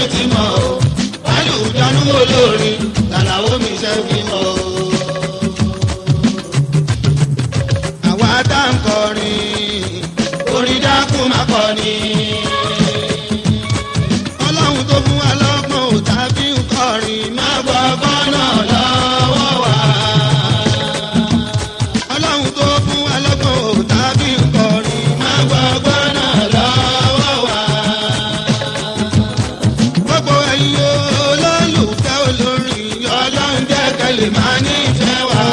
ti mọ̀ o wálù dánú olórin làlàó mi ṣe fi mọ̀ o. àwa tá ń kọrin orin dákun má kọrin. ọlọ́run tó fún wa lọ́gbọ́n ò tàbí ń kọrin má gbọ́gbọ́n náà lọ́wọ́ wa. ọlọ́run tó fún wa lọ́gbọ́n ò tàbí ń kọrin má gbọ́gbọ́n náà lọ́wọ́ wa. gbogbo ẹ̀yin olólùfẹ́ olórin ọlọ́run jẹ́ kẹ́lẹ́ máa nífẹ̀ẹ́ wa.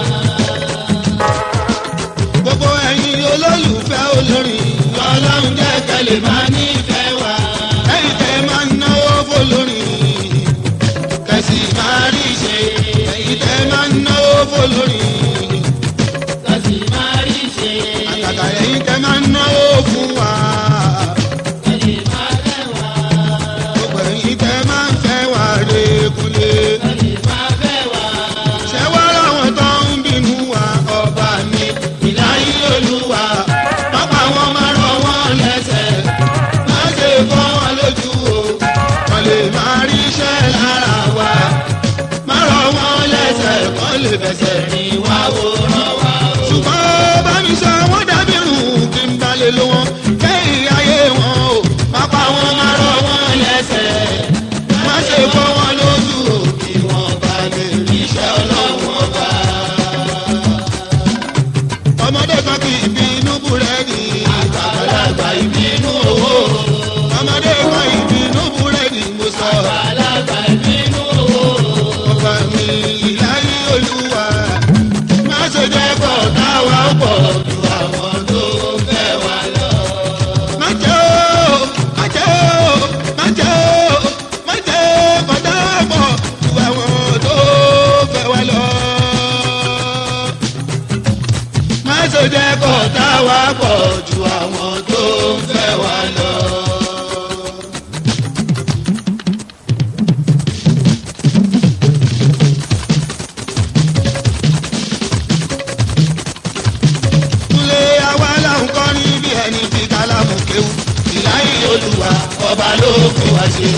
gbogbo ẹ̀yin olólùfẹ́ olórin ọlọ́run jẹ́ kẹ́lẹ́ máa nífẹ̀ẹ́ wa. ẹ̀yin tẹ́ máa ń náwó fọlórin kẹsì máa rí ṣe. ẹ̀yin tẹ́ máa ń náwó fọlórin kàsì máa rí ṣe. àtàtà ẹ̀yin tẹ́ máa ń náwó fún wa. kàsì máa fẹ́ wá. gbogbo ẹ̀yin tẹ́ máa ń fẹ́ wa rékulé. kàsì máa fẹ́ wá. ṣé wá láwọn tó ń bínú wa ọba mi ìláyé olúwa pápá wọn máa rọ wọn lẹ́sẹ̀ má ṣe fọ́ wọn lójú o wọn lè máa rí iṣẹ́ lára wa má rọ wọn lẹ́sẹ̀ wọn lè fẹsẹ̀ rìn wá wòran wa o. ṣùgbọ́n bá mi sọ wọ́n dábì rùn kí n balẹ̀ ló wọn kẹ́yìn ayé wọn o pápá wọn máa rọ wọn lẹ́sẹ̀ má ṣe fọ́ wọn lójú o kí wọ́n bá lè rí iṣẹ́ ọlọ́run ọba. ọmọdé kan kì í bínú búrẹ́dì àgbàlagbà ìbínú owó. ọmọdé kan ìbínú búrẹ́dì mo sọ. alága ìbínú owó. ọba mi ìláyé olúwa má ṣe jẹ́ pọ̀ táwa pọ̀ ju àwọn tó fẹ́ wa lọ. má jẹ́ o má jẹ́ o má jẹ́ o má jẹ́ pọ̀ táwa pọ̀ ju àwọn tó fẹ́ wa lọ. má ṣe jẹ́ pọ̀ táwa pọ̀ ju àwọn tó fẹ́ wa lọ. Kúnlé àwa là ń kọ́ ní bí ẹni fi kálámù kéwù. Ìláyé olúwa ọba ló fún wa ṣe.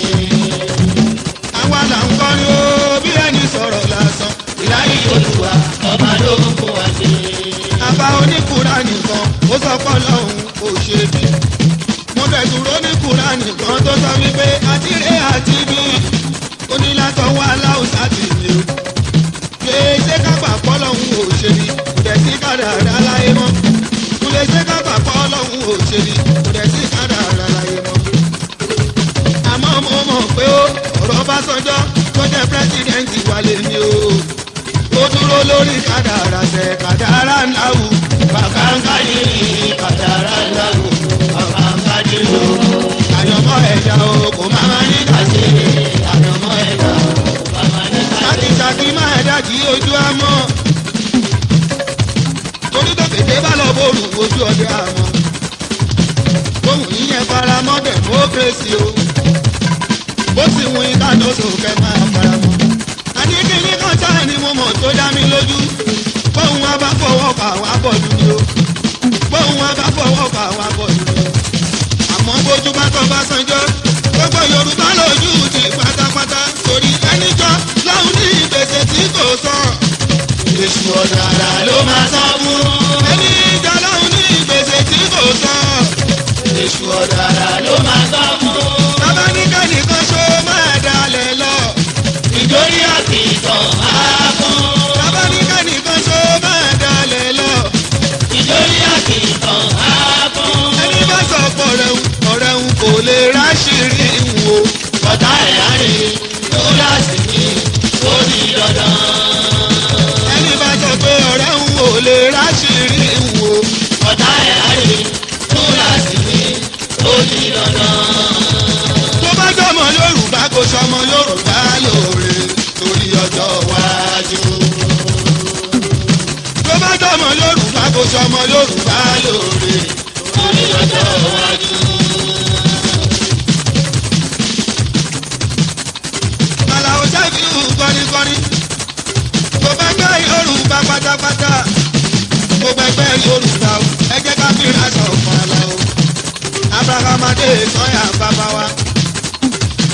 Àwa là ń kọ́ ní ó bí ẹni sọ̀rọ̀ lásán. Ìláyé olúwa ọba ló ń fún wa ṣe. àbá oníkùrá nìkan ó sọ pé ọlọ́run kò ṣe bí. mo bẹ̀ dúró níkùrá nìkan tó sọ wípé àtìrẹ́ àti bí onílàtọ̀wọ́ aláùsá ti lè o. ṣé ṣé kápá pọ́lọ́hún ò ṣe bí kò dẹ̀ sí kádàrá láyé mọ́. kò lè ṣe kápá pọ́lọ́hún ò ṣe bí kò dẹ̀ sí kádàrá láyé mọ́. àmọ́ mo mọ̀ pé ó ọ̀rọ̀ Ọbásanjọ́ tó jẹ́ pírẹ́sìdẹ̀ǹtì wà lè ní o ó dúró lórí kádàrá tẹ kádàrá ńlá wù bàkàǹkà yìí kádàrá ńlá wù bàkàǹkà yìí o. àyànmọ́ ẹ̀dá o kò má má ní kàṣe àyànmọ́ ẹ̀dá o kò má má ní kàṣe. ṣákìṣákì má ẹ̀dá kí ojú á mọ́ torí tó kété bá lọ bóòlù ojú ọdẹ àmọ́ ohun yíyẹn fara mọ́ democracy o bó sì wù yín ká tó sòkè máa fara mọ́ àníkíní kan sáà ni mo mọ̀ tó dá mi lójú bóun wá bá fọwọ́ pa àwọn abọ́dú ni o bóun wá bá fọwọ́ pa àwọn abọ́dú ni o àmọ́ bójú bá tọ́ bá sanjọ́ gbogbo yorùbá lójú ti pátápátá torí ẹnìjọ́ láwọn ní ìgbésẹ̀ tí kò sàn èṣù ọ̀dàrà ló máa sọ fún ẹni ìjà láwọn ní ìgbésẹ̀ tí kò sàn èṣù ọ̀dàrà ló máa sọ fún bàbá ní kẹ́nìkan ṣó máa dalẹ̀ lọ ìdórí àti ìtàn máa fún. bàbá ní kẹ́nìkan ṣó máa dalẹ̀ lọ. ìdórí àti ìtàn máa fún. ẹni bá sọ pé ọ̀rẹ́ ń ọ̀rẹ́ ń kò lè ráṣìírí wo. ọ̀tá ẹ̀ á rí tó láti ní ó di dandan. ẹni bá sọ pé ọ̀rẹ́ ń kò lè ráṣìírí wo. ọ̀tá ẹ̀ á rí tó láti ní ó di dandan. tó bá jọmọ yorùbá kò sọmọ yorùbá lóore torí ọjọ́ iwájú. tó bá jọmọ yorùbá kò sọmọ yorùbá lóore torí ọjọ́ iwájú. Àlàó Ṣẹ́fíù kọ́ríkọ́rí. Mo bá gbẹ́ Yorùbá pátápátá. Mo bá gbẹ́ Yorùbá o. Ẹ jẹ́ ká fi aṣọ kan lọ o. Abrahamade sọ́yà bàbá wa.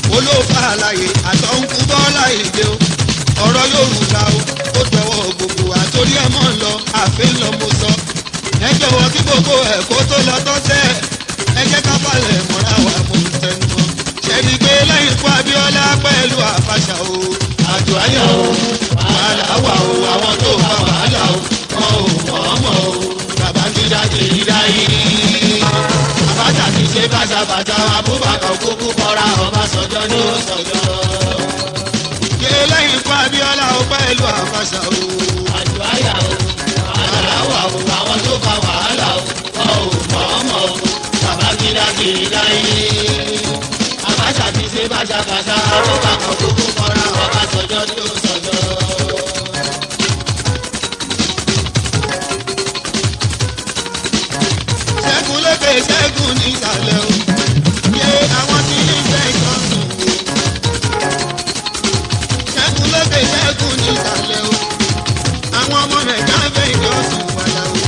láyé àtọ̀nkú bọ́lá ìdè o ọ̀rọ̀ yorùbá o ó dọwọ́ gbogbo àtòrí ẹ̀ mọ́ ń lọ àfin lọ mo sọ ẹ jọ̀wọ́ kí gbogbo ẹ̀ kó tó lọ tọ́sẹ̀ ẹ jẹ́ ká balẹ̀ mọ́ra wa mo ń tẹnu mọ́ ṣẹ́ni pé lẹ́yìn ikú abíọ́lá pẹ̀lú àfàṣà o àjò ayọ̀ o wàhálà wà o àwọn tó bá wàhálà o wọn ò mọ̀ ọ́ mọ̀ o bàbá gíga kìí dáyé. àbájá ti ṣe bàtàbàtà abúbàkà òkúkú kọra ọbàṣọjọ ní òṣọjọ. ṣe lẹ́yìn ikú abíọ́lá o pẹ̀lú àfàṣà o àjò ayọ̀ o wàhálà wà o àwọn tó bá wàhálà o wọn ò mọ̀ ọ́ mọ̀ o bàbá gíga kìí dáyé. àbájá ti ṣe bàtàbàtà abúbàkà òkúkú kọra ọbàṣọjọ ní òṣọjọ. ṣẹ́gun lókè ṣẹ́gun ní ìsàlẹ̀ o yé àwọn tí ní fẹ́ ìtọ́sùn o ṣẹ́gun lókè ṣẹ́gun ní ìsàlẹ̀ o àwọn ọmọ nàìjíríà fẹ́ ìtọ́sùn wàlà o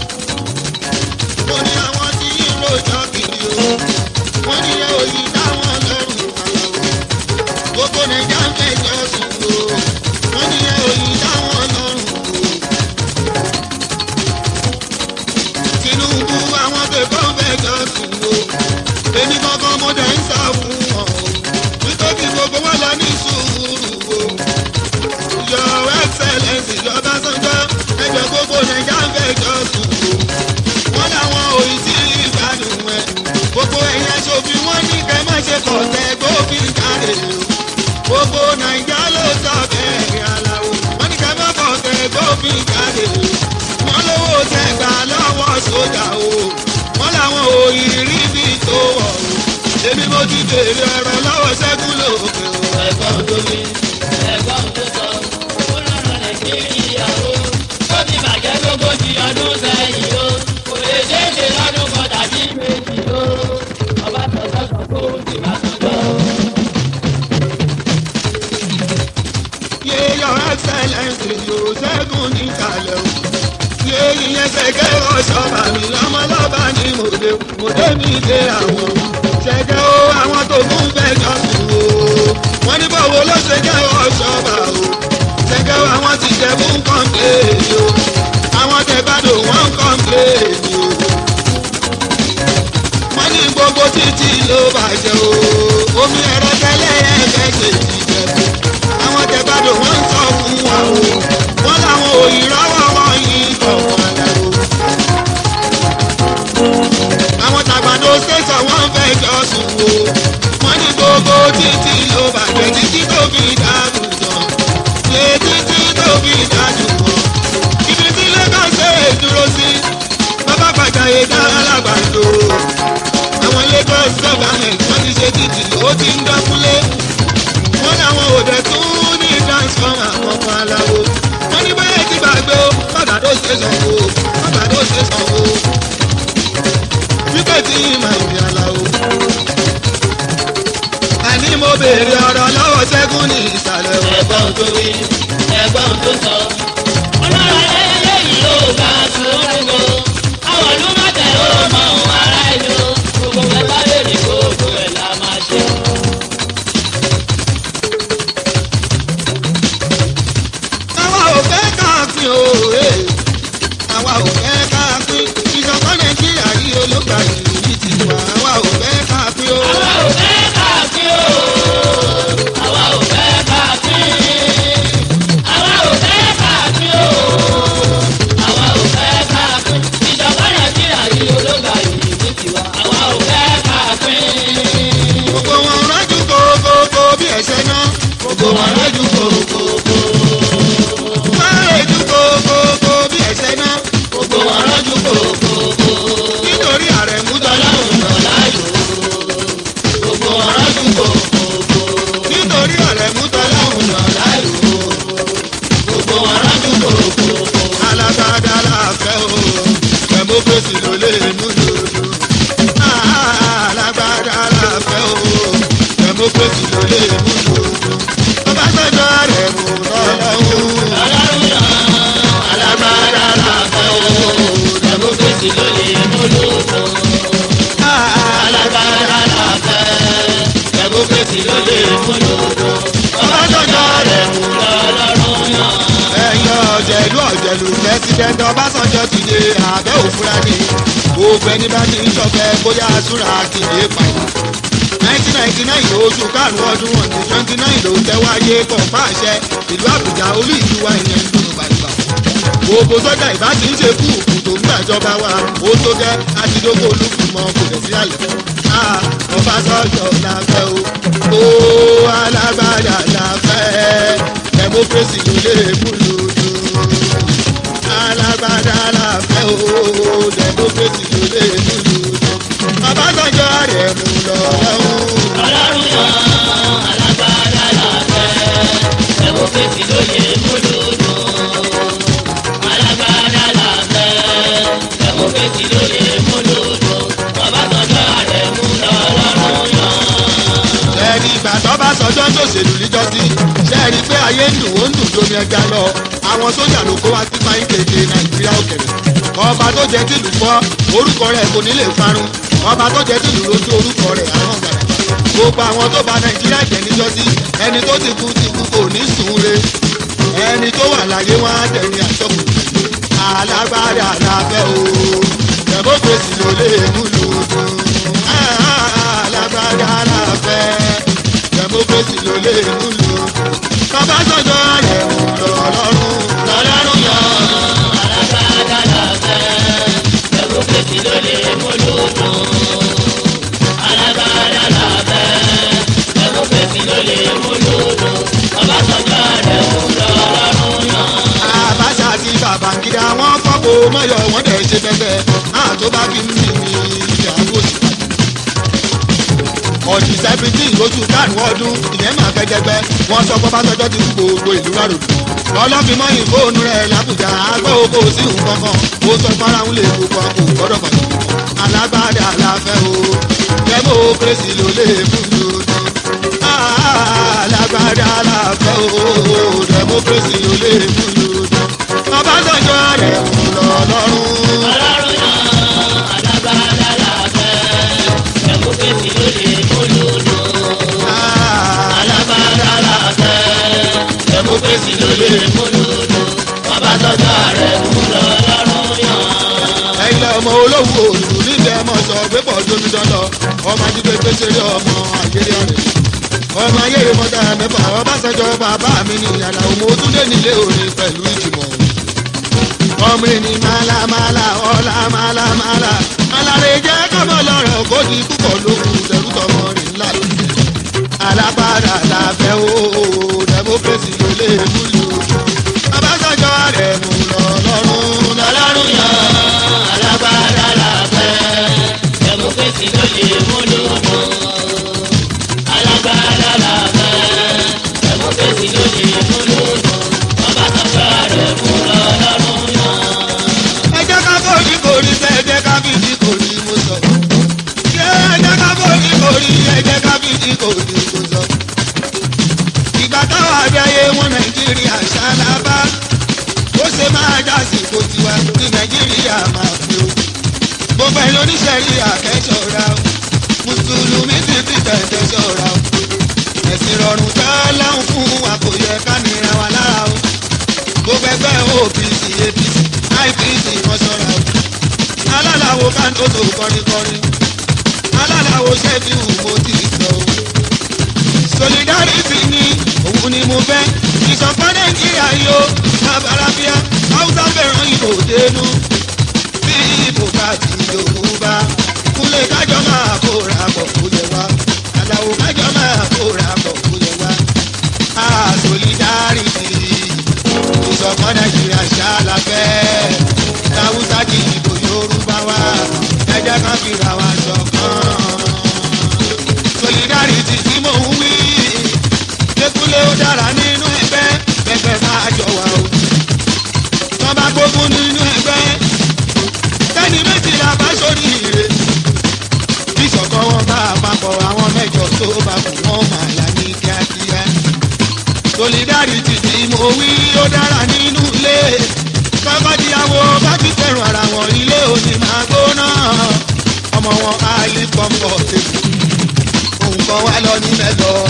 mo ní àwọn tí yín rojọ́ kiri o wọ́n ní yẹ òyìn táwọn lọ́rùn wàlà o gbogbo nàìjíríà fẹ́ ìtọ́sùn o wọ́n ní yẹ òyìn táwọn lọ́rùn o. tinubu àwọn tẹ̀kọ́ fẹ́ jọ sùn o èmi kankan mo dẹ̀ ń sá fún wọn o nítorí gbogbo wọn lọ ní sùúrù o your excellence ìjọba sanjọ́ ẹjọ́ gbogbo nàìjà ń fẹ́ jọ sùn o wọ́n làwọn òyìn tí ìgbádùn ẹ̀ gbogbo ẹ̀yìn aṣòfin wọn ní kẹ́ má ṣe kọ̀ọ̀tẹ́ gbófin jáde o gbogbo nàìjà ló sọ bẹ́ẹ̀ aláwo wọ́n ní kẹ́ má kọ̀ọ̀tẹ́ gbófin jáde o wọ́n lówó tẹ̀gbà lọ́wọ́ sójà o wọ́n làwọn òyìnrí bí tó wọ̀ o èmi mo ti béèrè ẹ̀rọ lọ́wọ́ ṣẹ́gun lókè o. ẹ̀gbọ́n tó ní ẹ̀gbọ́n tó sọ ó lọ́rọ̀ nàìjíríà o ó ti bàjẹ́ lógójì ọdún sẹ́yìn o kò lè ṣeé ṣe lọ́dún kan tàbí méjì o ọba tọ̀tọ̀ sọ kó o ti bá tọ̀tọ̀. yé your excellence yóò ṣẹ́gun níkàlẹ̀ o yé ìyẹn ṣẹ̀kẹ́ ọ̀ṣọ́ bàmí lọ́mọlọ́ba ní mòde mòde mi dé àwọn ṣẹ̀kẹ́ o àwọn tó kún fẹ́jọ́ sùn o wọ́n ní bọ̀wọ̀ ló ṣe jẹ́ ọ̀ṣọ́ bà o ṣẹ̀kẹ́ o àwọn ti jẹ́ fún kọ́ńpléèdì o àwọn tẹ̀gbádò wọ́n ń kọ́ńpléèdì o wọ́n ní gbogbo títí ló bàjẹ́ o omi ẹ̀rọ tẹ́lẹ̀ ẹ̀ẹ́dẹ́ kejì jẹ́ fún àwọn tẹ̀gbádò wọ́n ń sọ fún wa o wọ́n làwọn òyìnbó wọn yìí kọ̀ọ̀kan lẹ́rù. àwọn tàgbàdo ṣẹ̀ṣọ̀ wọ́n fẹ́ jọ sùn o wọ́n ní gbogbo títí ló bàjẹ́ títí tó fi dàrú jọ lé títí tó fi dàrú jọ ibi tí lagos ṣe é dúró sí bàbá gbàjáyé dá alágbàdo àwọn lagos government wọ́n ti ṣe títì ó ti ń dọ́kúnlé wọ́n láwọn òde tún ní transformer àkọ́kọ́ aláwo wọ́n ní báyẹn ti gbàgbé o bàbá tó ṣe sanwó bàbá tó ṣe sanwó wípé tí ìmọ̀ ìrìn aláwo. àní mo béèrè ọ̀rọ̀ lọ́wọ́ ṣẹ́gun ní ìsàlẹ̀ o. ẹ̀gbọ́n tó ní ẹ̀gbọ́n tó sọ ó lọ́rọ̀ eléyìí ló bá sùúrù o àwọn ọdún má tẹ̀ ó mọ ohun ara ẹni o gbogbo ẹ̀ bá lè ní gbogbo ẹ̀ la máa ṣe. àwa ò fẹ́ káàfin o ee. àwa ò fẹ́ káàfin ìjọba nàìjíríà yìí olóògbà yìí ti wà àwa ò fẹ́ káàfin o. àwa ò fẹ́ káàfin o àwa ò fẹ́ káàfin àwa ò fẹ́ káàfin o àwa ò fẹ́ káàfin ìjọba nàìjíríà yìí ológa yìí ní tiwa àwa ò fẹ́ káàfin. gbogbo wọn rájú kókókó bí ẹ̀ṣẹ̀ náà. gbogbo wọn lójú kòkòkò wọ́n rájú kókókó bí ẹ̀ṣẹ̀ náà. gbogbo wọn lójú kòkòkò nítorí àrẹ̀mú tọ́lá. tọ́láhùn náà láyò gbogbo wọn lójú kòkòkò nítorí àrẹ̀mú tọ́lá. tọ́láhùn náà láyò gbogbo wọn lójú kòkòkò. alágbádá láfẹ́ o democracy ló lè mú lòlù. alágbádá láfẹ́ o democracy ló lè mú lòlù. ọbásanjọ́ àrẹ̀mú tọ́lọ́hún. ọlọ́run náà alágbára làbẹ́ o democracy ló lè mú lòdò. alágbára làbẹ́ democracy fèsì ló lè múlòdùn. Ọbásanjọ́ rẹ̀ mú lọ́lọ́run yàn. ẹ̀yìn ọ̀jẹ̀lú ọ̀jẹ̀lú pẹ́sidẹ́ntì Ọbásanjọ́ ti dé abẹ́ òfúra ní gbogbo ẹni bá ti ń ṣọ̀fẹ́ bóyá àsúra kìlẹ̀ pààyàn. nineteen ninety nine oṣù karùn-ún ọdún wọn ní twenty nine ló tẹ́wáyé kọ̀ọ̀pá àṣẹ ìlú Àbújá olú ìlú wa ìyẹn ń dùn gbàgbà. gbogbo sọ́jà ìbá ti ń ṣe kú òkú tó ń gbàjọba wa ó tó gẹ́ àtidógó olúkùmọ̀ kò lè sí àlẹ́. Ọbásanjọ́ la fẹ́ o ó alágbádá la fẹ́ democracy ló lè múlò dùn alágbádá la fẹ́ o democracy ló lè múlò dùn Ọbásanjọ́ rẹ̀ mú lọ́wọ́. ọlọ́run yàn alágbádá làbẹ́ ẹ̀wọ̀n fèsì ló lè múlòdùn. alágbádá làbẹ́ ẹ̀wọ̀n fèsì ló lè múlòdùn. Ọbásanjọ́ rẹ̀ mú lọ́lọ́run yàn. ẹni ìgbà tó bá sọjọ́ tó ṣèlú níjọ́sí ṣe é rí i pé ayé ń dùn ó ń dùn tómi ẹja lọ àwọn sójà ló kó wá sí fáyín kéde nàìjíríà òkèrè ọba tó jẹ tìlú fọ́ orúkọ rẹ̀ kò ní lè parun ọba tó jẹ tìlú lójú orúkọ rẹ̀ àrùn gbàdàgbà gbogbo àwọn tó bà nàìjíríà jẹ́ níjọ́sí ẹni tó ti kú ti kú kò ní sùn re ẹni tó wà láyé wọn á dẹni àtọkù alágbára àlàfẹ́ o democracy ló lè múlò dùn alágbára àlàfẹ́ democracy ló lè múlò Ọbásanjọ́ rẹ̀ mú lọ́lọ́run lọ́lọ́run yàn alágbádá làbẹ́ ẹ̀wọ̀n fèsì ló lè múlòdùn. alágbádá làbẹ́ ẹ̀wọ̀n fèsì ló lè múlòdùn. Ọbásanjọ́ rẹ̀ mú lọ́lọ́run yàn. Abacha àti Babangida wọn fọ́pọ̀ mọ́yọ̀ wọ́n dẹ̀ ṣe fẹ́fẹ́ náà tó bá fi ń bì ní ìyàwó sí. ọ̀dì seventeen lóṣù karùn-ún ọdún ìyẹn máa fẹ́ jẹgbẹ́ wọ́n sọ pé Ọbásanjọ́ ti kú gbogbo ìlú rárò. lọ́lọ́fin mọ́yìn fóònù rẹ̀ làbújá agbẹ́ oko sí nǹkan kan ó sọ fáráhùn lè gbogbo àpò gbọ́dọ̀ pàtó. alágbádá aláfẹ́ o democracy ló lè mú lòdì. alágbádá aláfẹ́ o democracy ló lè mú lòdì. Ọbásanjọ́ rẹ̀ mú lọ lọ́rùn. ọlọ́run yàn alágbádá làbẹ́ ẹ̀wọ̀n fèsì ló lè múlòdùn. alágbádá làbẹ́ ẹ̀wọ̀n fèsì ló lè múlòdùn. Ọbásanjọ́ rẹ̀ mú lọ́lọ́run yàn. ẹ̀yin ọmọ olówó òlù níbi ẹmọ sọ pé pọ̀ tómi dandan ọmọ ajígbé pèsèrè ọmọ ayéré ọ̀rẹ́ ọmọ ayéré mọ́tà mẹ́fà Ọbásanjọ́ bàbá mi ní ìyànà òmò túndé nílé òní pẹ̀lú ìjùmọ̀ ọmọ ẹni mala mala ọlá mala mala alárè jẹ́ kọ́mọ lọ́rọ̀ kó di púpọ̀ lókun tẹ̀rù tọmọ rẹ̀ ńlá alágbára làbẹ́ o democracy ló lè múlò Ọbásanjọ́ rẹ̀ mú lọ lọ́rùn lọ́lọ́run yàn alágbádá làbẹ́ ẹ̀wọ̀n fèsì ló lè múlòdùn. alágbádá làbẹ́ ẹ̀wọ̀n fèsì ló lè múlòdùn. Ọbásanjọ́ rẹ̀ mú lọ́lọ́run yàn. ẹ jẹ́ ká bóyí kórí sẹ́ ẹ jẹ́ ká bí ti kórí mo sọ. ṣé ẹ jẹ́ ká bóyí kórí ẹ jẹ́ ká bí ti kórí mo sọ. ìgbà táwọn abẹ́yẹ wọn nàìjíríà ṣálábà ó ṣe máa já sí ipò tiwa ní nàìjíríà máa fi o. gbogbo ẹ̀ lóníṣẹ́rí àkẹ́ṣọ́ra o mùsùlùmí sì ti tẹ̀tẹ̀ ṣọ́ra o. ẹ̀sìn rọrùn tẹ́ lọ́hùn fún wa kò yẹ ká nira wa lára o gbogbo ẹgbẹ́ OPC APC IPC kan ṣọ́ra o. alálàwo kánótó kọrinkọrin alálàwo ṣẹ́fì mo ti sọ o. solidarity ni òun ni mo fẹ́ ìṣọ̀kan nàìjíríà yóò sábàlábíà haúsá fẹ́ràn ìbò dénú bí ìbò bá ti yorùbá kúlẹ̀ kájọ máa kóra bọ̀ kó yẹ wá aláwo kájọ máa kóra bọ̀ kó yẹ wá. Ah, solidarity ìṣọ̀kan nàìjíríà ṣáláfẹ́ láwùsá di ìbò yorùbá wa ẹ jẹ́ ká fìrà wa ṣọ̀kan. solidarity tí mò ń wí kékulé ó dára nínú ẹgbẹ́ ẹgbẹ́ máa jọ wá o. tọ́ bá gbógun nínú ẹgbẹ́ tẹ́ni méjìlá bá sórí ire ìṣọ̀kan wọn bá àpapọ̀ àwọn mẹ́jọ tó bá kù wọ́n máa yá ní kíákíá solidarity tí mo wí ó dára nínú ilé kọ́kọ́díyàwó bá ti fẹ́ràn ara wọn ilé òní máa gbóná ọmọ wọn á lè pọ́npọ́ tèmi òun kan wá lọ ní mẹ́lọ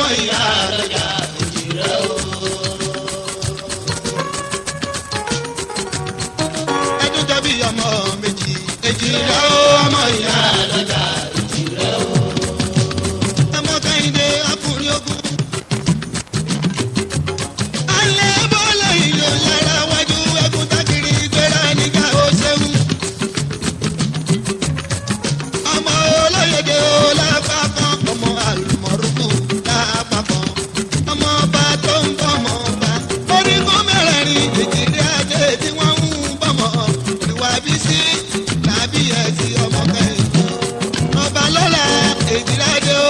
ìyá lọ́jà èjì rẹ̀ o. ẹdún jọ bí ọmọ méjì èjì rẹ ó ọmọ ìyá lọ́jà èjì rẹ̀ o. ọmọ kẹ́hìndé ọkùnrin ogun. alẹ́ bọ́lá ìlú lára wájú ẹkún tákìrì gbéra nígbà ó ṣeun. ọmọ olóyèdè ó lápá kan ọmọ àlùmọ̀rúkú lápá kan ọmọ ọba tó ń bọ̀mọ̀ ọba orígun mẹ́rẹ̀ẹ̀rin èjìdí adé tí wọ́n ń bọ̀mọ̀ ìwà bí sí làbí ẹ̀sìn ọmọ kẹ́hìndé ọba lọ́la èjìdí adé ó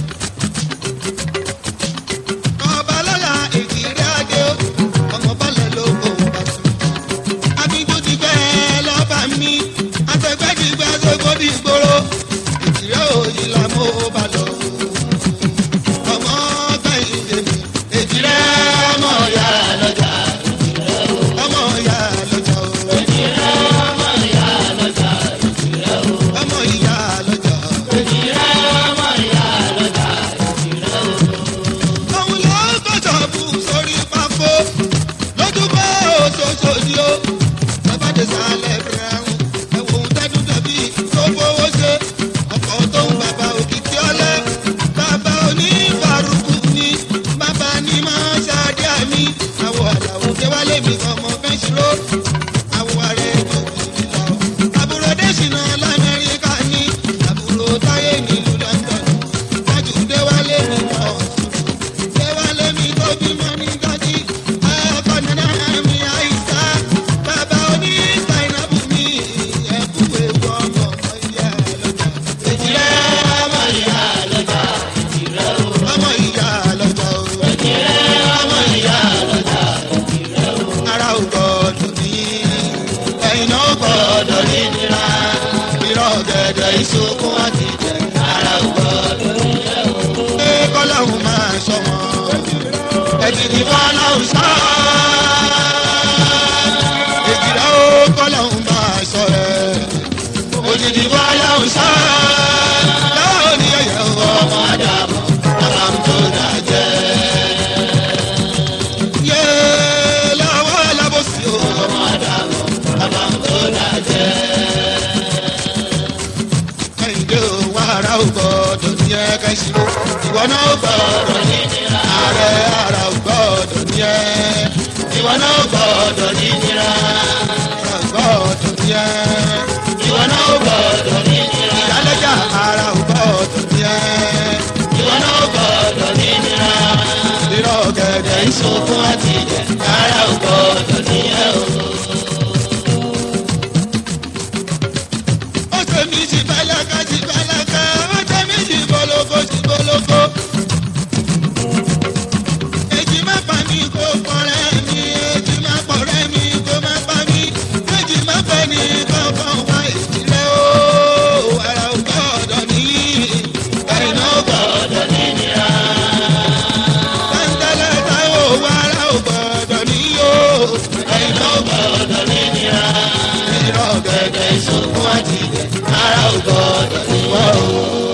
ọba lọ́la èjìdí adé ó ọmọ bọ́lẹ̀ ló kó bá tún abijú ti gbẹ lọ́ba mi àtẹ̀gbẹ́ ti gbẹ sóko di gbòòrò ìtìrẹ́ òyì la mo bá lọ. ọmọ kẹ́hìndé mi èjìrẹ́ ọmọ ìyá lọ́jà èjì rẹ̀ o. ọmọ ìyá lọ́jà o èjì rẹ̀ ọmọ ìyá lọ́jà èjì rẹ̀ o. ọmọ ìyá lọ́jà. èjì rẹ̀ ọmọ ìyá lọ́jà èjì rẹ̀ o. òun ló gbọ́dọ̀ bù sórí pákó lójúbọ òṣooṣo ni ó lọ́bàdé sálẹ̀ brown ẹ̀wọ̀n tẹ́dún dẹ̀bí tó fowó ṣe ọkọ̀ tó ń bàbá òkìkí ọlẹ́ bàbá oníbàrúkú ni bàbá ní máa ṣáájú àmì àwọ̀ àdàwọ̀ déwálé mi ọmọ fẹ́ ṣírò àwọ̀ ààrẹ gbòòrò lọ àbúrò dẹ́sìnà lamẹ́ríkà ní àbúrò táyé nílùú london wájú déwálé mi ọ̀sùn déwálé mi tó bímọ ní gàdí ọkọ nana mi àìsà bàbá oní zainabu mi ẹkú ewu ọmọ ọmọ ìyá lọjà èjì rẹ̀ ọmọ ìyá lọ́jà èjì rẹ̀ o. ọmọ ìyá lọjà o èjì rẹ̀ ọmọ ìyá lọ́jà èjì rẹ̀ o. ara ò gbọdọ̀ ní ẹ̀yin náà gbọdọ̀ ní nira irọ́ gẹ̀dẹ̀ ìṣokùn àti jẹ̀ ara ò gbọ́dọ̀ nílẹ̀ o. pé kọ́lọ́hún máa sọ wọn ẹ̀jìdì fọlọ́hún sọ èjìdá ó kọ́lọ́hún máa sọ rẹ̀ òjìdì fọlọ́hún sọ láwọn ní ẹ̀yẹ ọmọ àdàbọ̀ àbámu tó dàjẹ́. yé láwọn alábòsí o ọmọ àdàbọ̀ àbámu tó dàjẹ́. kẹ́hìndé o wá ara ò gbọ́dọ̀ ní ẹ kẹ́sì o ìwọ náà ò gbọ́dọ̀ ní ààrẹ ara ò gbọ́dọ̀ ní ẹ ìwọ náà gbọ́dọ̀ ní nira. ara ò gbọ́dọ̀ ní ẹ. ìwọ náà gbọ́dọ̀ ní nira. ìyálẹ́jà ara ò gbọ́dọ̀ ní ẹ. ìwọ náà gbọ́dọ̀ ní nira. irọ́ gẹ̀dẹ̀ ìṣòfò àti ìjẹ ara ò gbọ́dọ̀ ní ẹ o. ó ṣe mí sí bálákà sí bálákà ó ṣe mí sí bọ́lọ́kọ́ sí bọ́lọ́kọ́. èjì má pa mí kó pọ̀rẹ́ mi èjì má pọ̀rẹ́ mi kó má pa mí èjì má pẹ́ ní kankan wá ìdílé o ara ò gbọ́dọ̀ ní ẹ̀yin náà gbọ́dọ̀ ní nira. tẹ́ńtẹ́lẹ́ táwọn ara ò gbọ́dọ̀ ní o ẹ̀yin náà gbọ́dọ̀ ní nira. irọ́ gẹ̀dẹ̀ ẹ̀jẹ̀ ìṣòfò àti ìjẹ ara ò gbọ́dọ̀ ní wá o.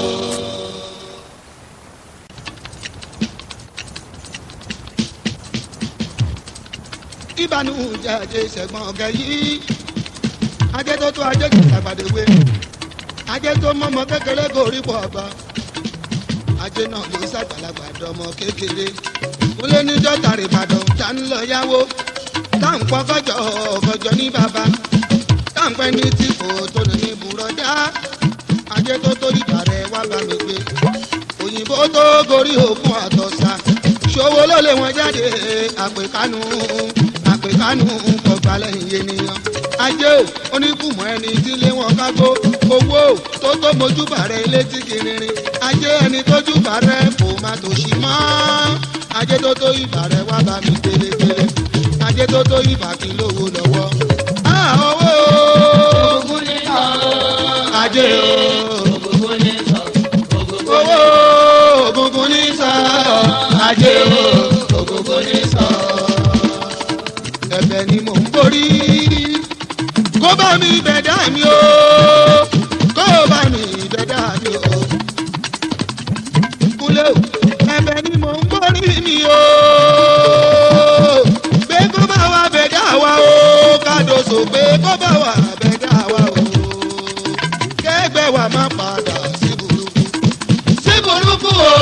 ìbánu jáde ṣẹ̀gbọ́n ọ̀gẹ̀ yìí ajé tó tó ajé kìí àgbàdéwé ajé tó mọ́mọ́ kékeré kò rí pọ̀ ọ̀gbà ajé náà ló ṣàgbàlagbà dọmọ kékeré kúlé níjọ́ tàrí ìbàdàn tá ń lọ yáwó táwọn pọ̀ kọjọ kọjọ ní bàbá táwọn pẹ́ ní tìfò tó ní ní bùrọ̀dá ajé tó tó ìbàrẹ̀ wá bá mi gbé òyìnbó tó gorí òkun àtọ̀sà ṣòwò ló lé wọn jáde àpèkánú àpèkánú kọgbà lẹ́yìn ènìyàn ajé ò oníkùmọ̀ ẹni tí lé wọn kágbó owó ò tó tó mojúbà rẹ létí kiririn ajé ẹni tójúbà rẹ kò má tòṣì mọ́ ajé tó tó ìbà rẹ wá bá mi gbélégbélé ajé tó tó ìbà kí lówó lọ́wọ́ á owó Ògùn ní sọ. ajé o Ògùn ní sọ. Ògùn owó ògùngùn ní sọ ajé o ògùngùn ní sọ. ẹ̀bẹ̀ ni mò ń borí kó bá mi bẹ̀dá mi o kó bá mi bẹ̀dá mi o. kúlẹ̀ o ẹ̀bẹ̀ ni mò ń pé kó bá wà bẹ́dá wa o kẹgbẹ́ wa má padà sí burúkú sí burúkú o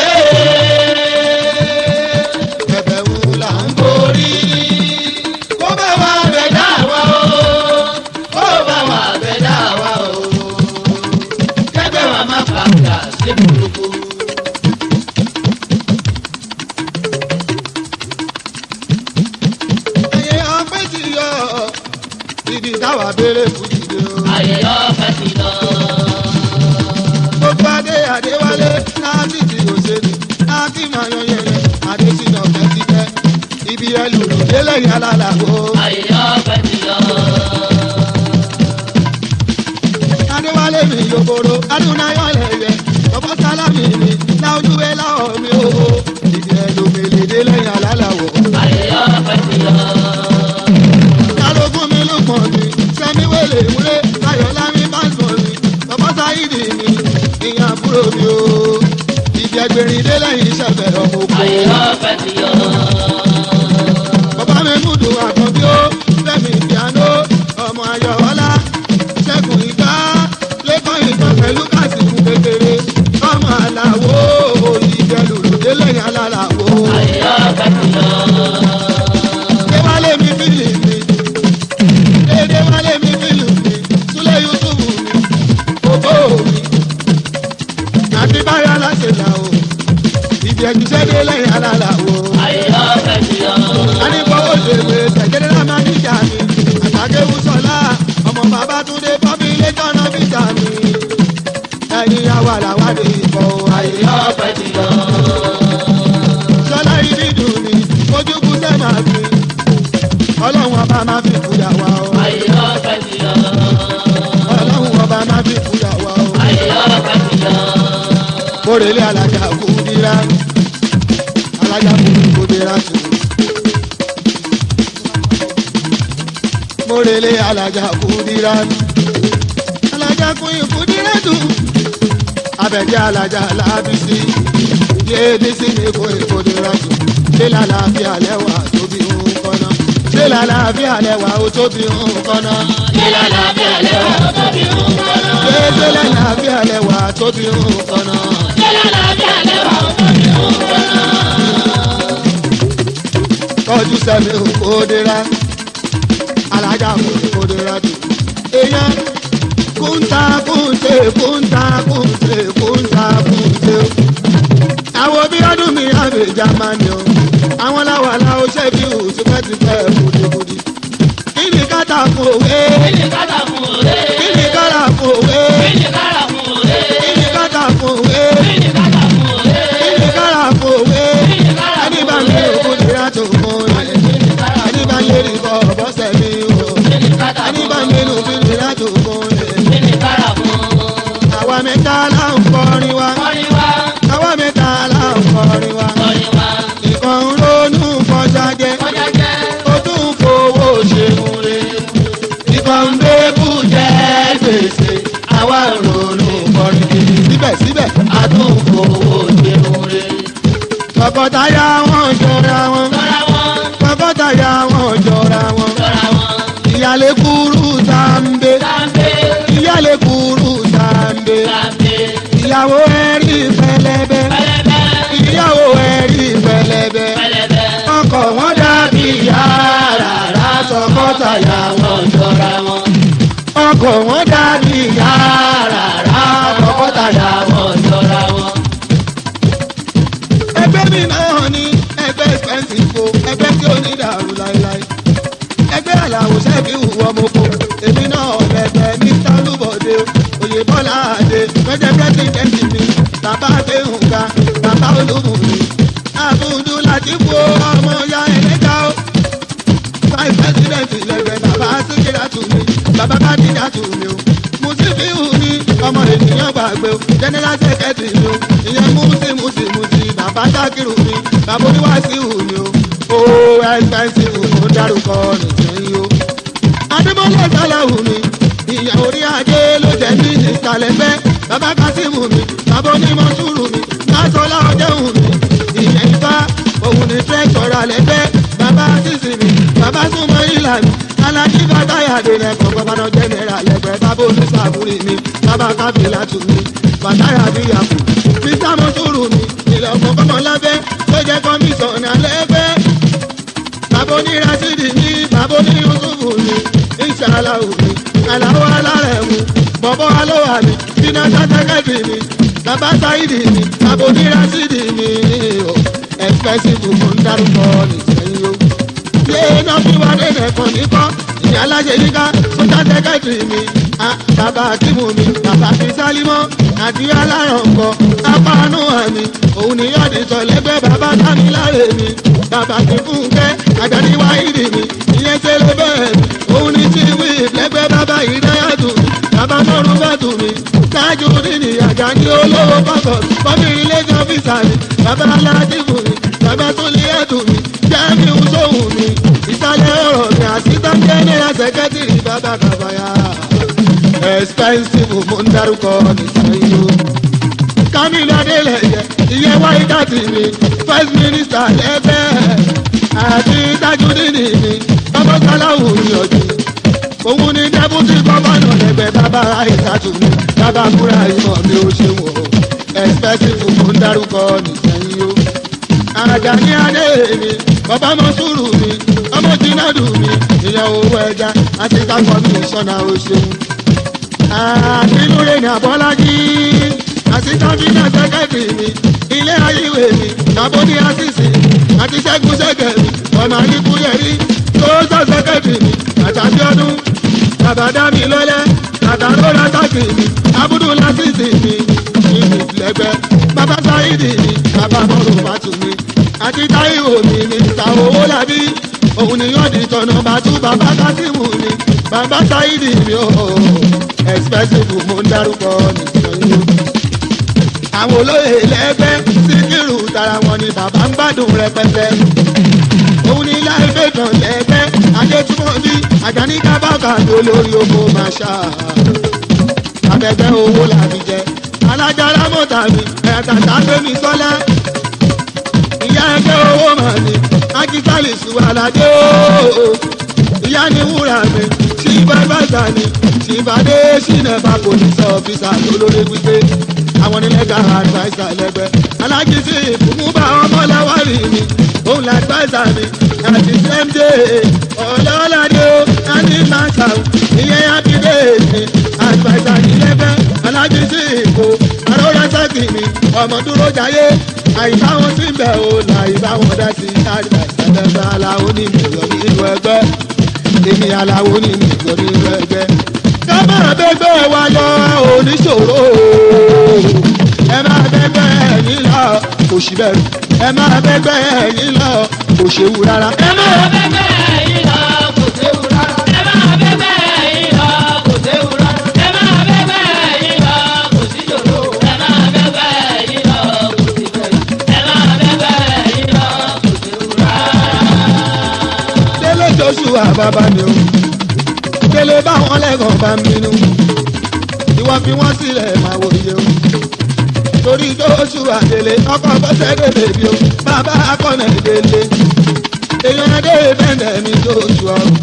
ẹ̀bẹ̀ wù là ń borí kó bá wà bẹ̀dá wa o kó bá wà bẹ̀dá wa o kẹ́gbẹ́ wa má padà sí burúkú. ẹyẹ ọpẹ́ ti yọ ibi táwa béèrè fún ìdè o. ayé ọ̀fẹ́ ti lọ. gbogbo adé adéwálé láti ti òṣèlú láti máa yan yẹlẹ adésínà fẹsífẹ ibi ẹlòlù délẹyìn alálàbò ayé ọ̀fẹ́ ti lọ. adéwálé mi yòbòrò adúnáyọ lẹyẹ ọbọ sálámì mi láojúwé láwọ mi o ibi ẹlòmèlè délẹyìn alálàbò ayé ọ̀fẹ́ ti lọ. kálógún mi lùpọ̀ mi sẹ́mi wẹ̀lẹ̀ ìwúrẹ́ ayọ̀lámi pásítọ̀ mi ọbọ sáyidì mi ìyàn àbúrò mi o ibi ẹgbẹ̀rin délẹyìn ìṣẹ̀fẹ̀ ọmọ oko. ayé ọ̀fẹ́ ti lọ. bàbá mi múdù àkànbí ó fẹ́mi ìfìànó ọmọ ayọ̀wọ́lá ṣẹ́gun ìgbà lẹ́kọ̀ọ́ ìgbà pẹ̀lú kásìkù kékeré ọmọ àlàwò ìjẹlù lòdélẹ́yìn alálàwò. ayé ọ̀fẹ́ ti lọ. déwálé mi fílì mi dédéwálé mi fílì mi súlẹ̀ yusufu mi òbó mi àti báyọ̀ láti là o ìjẹ̀jùṣẹ́ délẹ́yìn alálàwò ayé ọ̀fẹ́ ti lọ. anìkọ́wọ́ ṣèwé tẹ̀jẹ́dẹ́rẹ́ amáníjà mi àtàkéwù sọlá ọmọ bàbá túndé bọ́bí ilé tọ́nà bíjà mi ẹ̀yin awàlàwàdì ìbọn ayé ọ̀fẹ́ ti lọ. sọlá ibi dùn mí ojúkú sẹ́mà mi ọlọ́run ọba máa fi kúyà wá o ayé ọ̀fẹ́ ti lọ. ọlọ́run ọba máa fi kúyà wá o ayé ọ̀fẹ́ ti lọ. kórèlé alájà kú dírá alájà kú kú dírá tù. kórèlé alájà kú dírá alájà kú ikú dírá tù. abẹ́jẹ́ alájà lábísí yéèdísí ní kó ikú dírá tù. ṣé lálàáfíà lẹ́wà tóbi ń kọ́nà ṣé lálàáfíà lẹ́wà ó tóbi ń kọ́nà. ṣé lálàáfíà lẹ́wà ó tóbi ń kọ́nà. ṣé ṣé lálàáfíà lẹ́wà tóbi ń kọ́nà. ṣé lálàáfíà lẹ́wà ó tóbi ń kọ́nà. tọ́jú sẹ́mi òkòdera alájà òkòdera jù. èèyàn kúńtà kúńtè kúńtà kúńtè kúńtà kúńtè. àwọn bí ọdún mi àbẹ̀ jamani o àwọn làwàlà ó ṣẹ́bi ò tipẹ́tipẹ́ kùdìkùdì. kí ni kátà fún òwe kí ni kátà fún òde. kí ni kátà fún òwe kí ni kátà fún òde. kí ni kátà fún òwe kí ni kátà fún òde. kí ni kátà fún òwe kí ni kátà ẹni fún bá òde. mi òkòdera tó mọ́ ẹ̀ ẹni bá yẹ rí bọ́ bọ́sẹ̀ mi o. kí ni kátà ẹni fún bá òde. mẹ́nu bí mi láti òkun rẹ̀. kí ni kátà fún òde. àwa mẹ́ta là ń kọrin wa. kọ́ni wá àwa mẹ́ta là ń kọrin wa. kọ́ni wá. ìkan ń ronú kọjá jẹ. kọjá jẹ́. ó tún ń fowó ṣeun re. ìkan ń bébù jẹ gbèsè. àwa ń ronú kọrin kiri. síbẹ̀síbẹ̀ àtúnkò òṣèlú rẹ̀. tọkọtaya wọn jọra wọn. tọ́ra wọn tọkọtaya wọn jọra wọn. tọ́ra wọn. ìyálé kúrú sáńbé. sáńpé ìyálé kúrú sáńbé. sáńpé ìyàwó ẹ̀rí pẹlẹbẹ. pẹlẹbẹ ìyàwó ẹ̀rí pẹlẹbẹ. pẹlẹbẹ. ọkọ wọn dàbí yàrá tọkọtaya wọn. wọn jọra wọn. ọkọ wọn dàbí yàrá tọkọtaya wọn. wọn jọra wọn. ẹgbẹ́ mi náà ní ẹgbẹ́ expensive o ẹgbẹ́ tí ó ní dàrú láéláé. ẹgbẹ́ àlàó ṣẹ́ẹ̀kì hùwà mọ́kò èmi náà bẹ̀bẹ̀ ní tálùbọ̀dé òye bọ́lá àdé pẹ́jẹ́ pẹ́sidẹ́ntì mi bàbá gbẹ̀hùnga bàbá olúmùmí àbùdù láti wo ọmọ ya ẹlẹ́jà o. vice president lẹ́gbẹ̀ẹ́ bàbá síkírà tù mí bàbá kádìjà tù mí o. mùsífìhù ní ọmọ ènìyàn gbàgbé o general secretary mi o ìyẹn mùsí mùsí mùsí bàbá sákìrù mi bàbá oníwàásíhù mi o. ó expensive ó dárúkọ nìsẹ́yìn o adébọ́lá sálàwù mi ìyá orí ajé ló jẹ́ ní ìsàlẹ̀ fẹ́ bàbá kásímù mi bàbá onímọ̀ sùúrù mi lásọlá ọjọ́hùn mi ìyẹn ifá òun ní tírẹ́kítọ̀rọ̀ alẹ́ fẹ́ bàbá sísì mi bàbá súnmọ́ ìlà mi alájí bàbá yàdé lẹ́kọ̀ọ́ gbọ́dọ̀ jẹ́nẹ́ra lẹ́gbẹ̀ẹ́ bábá oníṣàbúrì mi bàbá kábílà tù mí bàbá yàbí yàkù mr mọ́tòrò mi ìlọ́mọ kọ́mọlábẹ́ tó jẹ́ kọ́mísọ̀nà lẹ́gbẹ́ bàbá onírasídì mi bàbá onírúsùfù mi ìṣàlà òmi àlàó alárẹ̀ mu bọ̀bọ̀ alówà mi iná sátẹ́kẹ́tì mi bàbá sáìdì mi bàbá onírasídì mi o ẹ̀fẹ́sìfù mo ń dárúkọ nìsẹ́yìn o ṣé iná fi wá lẹ́nà ẹ̀kọ́ níkọ́ ìyá aláṣẹ yíká sọ́jà sẹ́kẹ́tìrì mi bàbá akímù mi bàbá fi sálímọ́ àti alárànkọ apánú àmì òun ni yọ̀dì sọ̀lẹ́gbẹ́ bàbá sámi láre mi bàbá ti fúnkẹ́ àjàdí wáìdì mi ìyẹn ṣe ló bẹ́ẹ̀ mi òun ni tí wí lẹ́gbẹ́ bàbá ìdáyàtò bàbá mọ́rún bàtù mi ṣáájú nínú àjàdí olówó pàtó bọ́mí ilé jọ fìsà mi bàbá aládìbò mi bàbá tó lé ẹ̀dùn mi jẹ́mi ń sóhùn mi ìsàlẹ̀ ọ̀rọ̀ mi assistant general secretary bàbá kàbáyà expensive mo ń dárúkọ nìsẹ́yìn o. Kamilu Adeleye ìyẹn wáyé káàtì mi first minister lẹ́gbẹ́ àti Tajudeen mi bàbá Sàláwù yọjú. Òun ni deputy governor lẹ́gbẹ́ bàbá Àìsàtù mi bàbá Kúrà ìmọ̀ mi ò ṣe wọ̀ expensive mo ń dárúkọ nìsẹ́yìn o àjàní adé mi bàbá mọ́sùrù mi ọmọ jìnnàdù mi ìyẹn owó ẹja àti kákọ́ mi sọ́nà òṣèlú. àbínúre ní abọ́lájí àti kábínà sẹ́kẹ̀tì mi ilé ayíwé mi tàbóní àṣìṣe àti ṣẹ́gun ṣẹ́gẹ̀ mi ọmọ àyíkúyẹ̀rí tó sọ sẹ́kẹ̀tì mi àtàbí ọdún bàbá mi lọ́lẹ́ àtàró látàkì mi abúdú lásìsì mi ìlú lẹ́gbẹ́ bàbá sáyidì mi bàbá mọ́rùn bàtù mi àti táìwò mi ní ìta owó làbí òun ni yóò di tọ̀nà bàtú bàbá kásìmù mi bàbá sáyidì mi ò expensive mo ń dárúkọ nìkan àwọn olóyè lẹ́gbẹ́ síkírù tara wọn ni bàbá ń gbádùn rẹpẹtẹ òun ni láìpẹ́ kan lẹ́gbẹ́ adétúmọ̀ bí àjàní kábàkà tó lórí oko màṣá abẹ́gbẹ́ owó làbí jẹ alájára mọ́tà mi ẹ̀ẹ́dàtà gbémi sọ́lá ìyá ẹgbẹ́ owó mà ní akíkálì sùwàládé ooo ìyá ni wúrà mi tí bàbá ni tí bàdé sínẹ̀fà kò ní sọ ọ́fíìsà tó lórí wípé àwọn nílẹ̀ka àdìváísà lẹ́gbẹ́ alájí sí ìfúnmúbà ọmọláwárì mi òun làdìváísà mi àti sẹ́ńdé ọlọ́ládé ó àti màtà ìyẹn àbídé mi àdìváísà nílẹ̀fẹ́ alájí sí ìfò àrórásàkì mi ọmọ dúró jayé àyíká wọn sí bẹ̀ ò láyé bá wọn dá sí àdìváísà lẹ́gbẹ́ aláwo ní ìmọ̀lọ́ nínú ẹgbẹ́ èmi aláwo ní ìmọ̀lọ́ nínú ẹgbẹ́ ká máa bẹ́gbẹ́ wa yọ oníṣòro ẹ máa bẹ́gbẹ́ ẹ̀yìn lọ kò sí bẹ̀rù ẹ máa bẹ́gbẹ́ ẹ̀yìn lọ kò ṣewu rárá. ẹ máa bẹ́gbẹ́ yìí lọ kò séwu rárá. ẹ máa bẹ́gbẹ́ yìí lọ kò séwu rárá. ẹ máa bẹ́gbẹ́ yìí lọ kò sí jòló. ẹ máa bẹ́gbẹ́ yìí lọ kò sí bẹ̀rù. ẹ máa bẹ́gbẹ́ yìí lọ kò séwu rárá. délé joshua bàbá mi o délé báwọn lẹ́gàn bá ń bínú ìwọ fi wọ́n sílẹ̀ máa wò iye o torí joshua délé ọkọ̀ bọ́sẹ̀ délé bí o bàbá akọ́nà délé èèyàn adé bẹ́ẹ̀ mi joshua o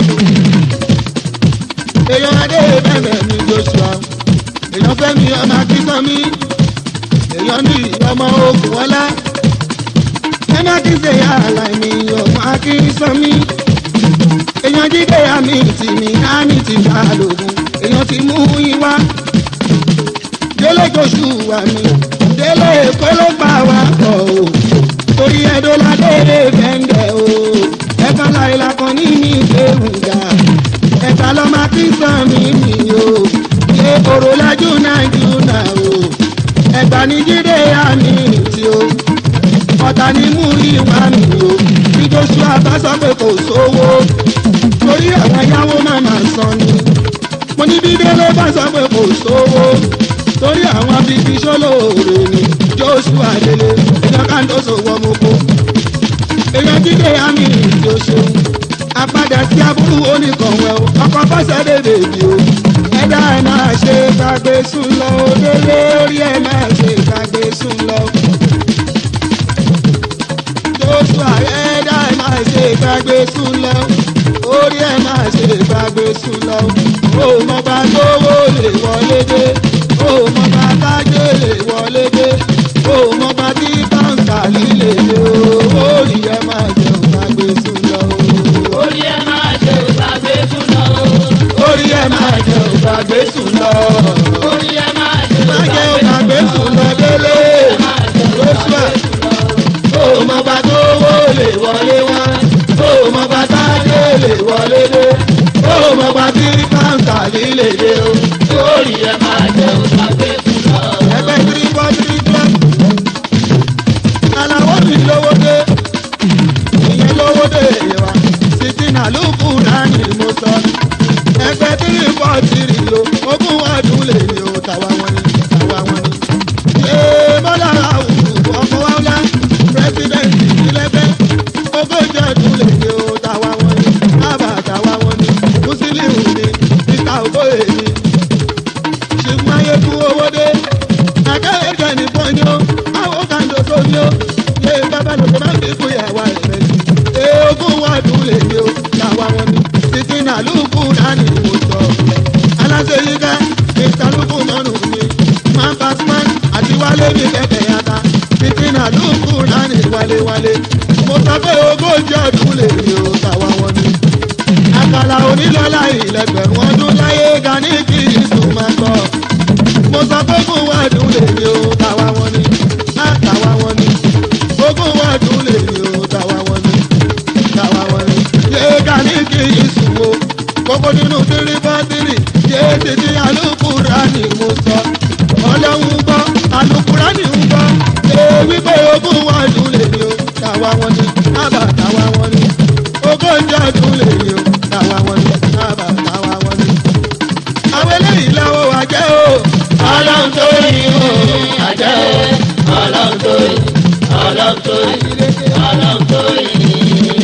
èèyàn adé bẹ́ẹ̀ mi joshua o èèyàn fẹ́mi ọmọ akíkan mi èèyàn ní ọmọ ogun ọlá ẹ má kí ṣe yàrá mi ọmọ akíkan mi èèyàn jíde àmì tì mí àmì tì bá lògùn èèyàn ti mú yín wá délé joṣù wà mí délé èkó ló gbà wá pọ̀ o torí ẹ̀dọ́ ládé fẹ́ǹdẹ̀ o ẹ̀ka láìla kan ní mi gbẹ̀rùngà ẹ̀ka lọ́mọ kí sàn mí mi o ṣé òrò lájú nàìjíríà o ẹ̀gbà ní jíde àmì tì o ọ̀tá ni mú ìwà mi o bí joshua bá sọ pé kò sówó torí àwọn yàwó máa máa san ni mo ní bí délé bá sọ pé kò sówó torí àwọn abíbí sólóore ni joshua délé ìjọ kándóso wọmọ kó èèyàn jíde àmì ìjọ ṣeun apádà sí aburú oníkànwẹ́ o ọkọ̀ bọ́sẹ̀ dèdè bí o ẹ̀dá ẹ̀ máa ṣe gbàgbé sùn lọ o délé orí ẹ̀ máa ṣe gbàgbé sùn lọ joshua ẹ̀dá ẹ̀ máa ṣe gbàgbé sùn lọ orí ẹ̀ máa ṣe gbàgbé. sùn lọ o mọ bá lówó lè wọlé dé o mọ bá tájé lè wọlé dé o mọ bá tí báńkà líle dé o orí ẹ máa jẹun gbàgbé sùn lọ o orí ẹ máa ṣe ìgbàgbé fún lọ. orí ẹ máa jẹun gbàgbé sùn lọ orí ẹ máa ṣe má jẹun gbàgbé sùn lọ délé lóṣù à o mọ bá lówó lè wọlé wá o mọ bá tájé lè wọlé dé o mọ bá tí báńkà líle dé o. orí ẹ máa ṣe ìgbàgbé fún lọ. ẹgbẹ́ three four three club. aláwọ̀ mi lówó dé ìyẹn lówó dé wa títí náà ló kúra ní mo sọ. ẹgbẹ́ three four three lo ogún ọdún lè ní o tàwa wọn ni tàwa wọn ni. ṣé bọ́lá àwùjọ ọkọ̀ wa ńlá pírẹsidẹ̀ntì ìlẹ́gbẹ́ ogójì ọdún lè ní o tàwa wọn ni ábà tàwa wọn ni mùsùlùmí ni mr ogoye ni ṣùgbọ́n ayé fún owó dé akẹ́kẹ́ ní pọ́nyó àwọn kan tó tó ní ó lé bábá lóko máa ń fi kú ìyàwó rẹ̀ lẹ́yìn eégún wà dùn lè ní ó làwa wọn ni títí náà lùkù dání ìwò sọ aláṣẹ yìí ká mr lùkù mọ́nù mi man pass man àti wálé mi kẹ̀kẹ́ yàtá títí náà lùkù dání wálé wálé mo sọ pé ogójì ọdún lè ní ó làwa wọn ni àkàlà onílọ́lá ìlẹ̀gbẹ̀rún ọdún láyé gani kì í sùn máa gbọ́. mo sọ pé ogún wa dùn lè ní o tàwa wọn ni á tàwa wọn ni ogún wa dùn lè ní o tàwa wọn ni tàwa wọn ni. yé gani kì í sùn o kókó nínú tírí bá tírì yé títí alukura ni mo sọ. ọlọ́run gbọ́ alukura ni ń gbọ́ ṣé wípé ogún wa dùn lè ní o tàwa wọn ni ábà tàwa wọn ni ogójì ọdún lè ní o tàwa wọn ni ábà tàwa wọn ni. àwọn eléyìí lọ́wọ́ wa jẹ́ o. ọlọ́run tó yí o àjẹ́ o ọlọ́run tó yí ọlọ́run tó yí ọlọ́run tó yí.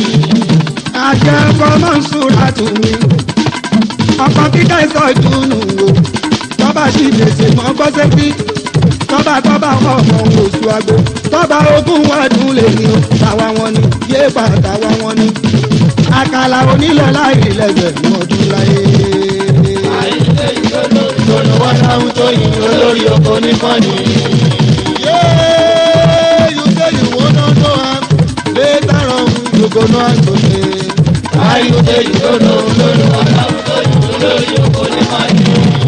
akẹ́kọ̀ọ́ máa ń súra tù mí. ọkọ̀ kíkà ìsọ̀jú nù o. tọ́ba sì gbèsè mọ́ gbọ́sẹ̀ bí. tọ́ba tọ́ba ọmọ oṣù àgbo. tọ́ba ogún wàdùn lè ní o. tàwa wọn ni yé pa tàwa wọn ni. àkàlà onílọ́lá ìlẹ̀gbẹ̀rún ọdún láyé. olùwọ́ sáwọn tó yí olórí oko ní kọ́ni. Yeah, you say you wanna know am. Later on, you go know am today. ayọ̀dẹ ìdóná olùwọ́ sáwọn tó yí olórí oko ní kọ́ni.